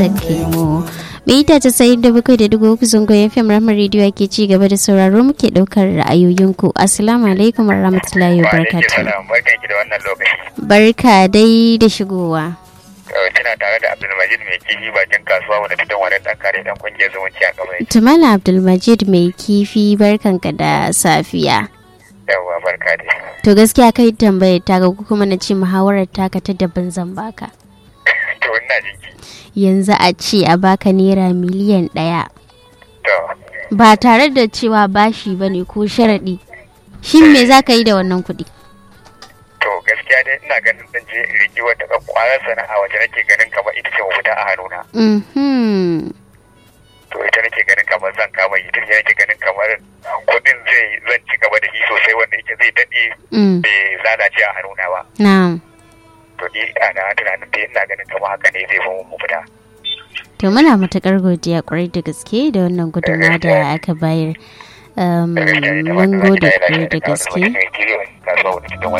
Sake mu. Mita casa'in da bakwai da dubu uku zango FM Rahmar Radio ake ci gaba da sauraro muke ɗaukar ra'ayoyinku. Assalamu alaikum wa rahmatullahi wa barakatuh. Barkan ki da wannan lokaci. Barka dai da shigowa. Kina tare da Abdulmajid mai kifi bakin kasuwa wanda fitan wani dan kare dan kungiyar zumunci a kamar Tumala Abdulmajid mai kifi barkanka da safiya. Yawwa barka dai. To gaskiya kai tambayar ta ga kuma na ce muhawarar taka ta daban zan baka. To ina jinki. Yanzu a ce a baka naira miliyan ɗaya. To Ba tare da cewa bashi ba ne ko sharaɗi. Shin me za ka yi da wannan kuɗi? to gaskiya dai ina ganin zan je in riki wata kwarar sana'a wacce nake ganin kamar ita ce mafita a hannuna. Mhm. To ita nake ganin kamar zan kama ita ce nake ganin kamar kudin zai zan ci gaba da shi sosai wanda ita zai daɗe Mm. bai lalace a hannuna ba. Na'am. To ni ana tunanin dai ina ganin kamar haka ne zai fi mun mafita. To muna matuƙar godiya ƙwarai da gaske da wannan gudunmawa da aka bayar. Um, mun gode ƙwarai da gaske. Kasuwa wanda fitan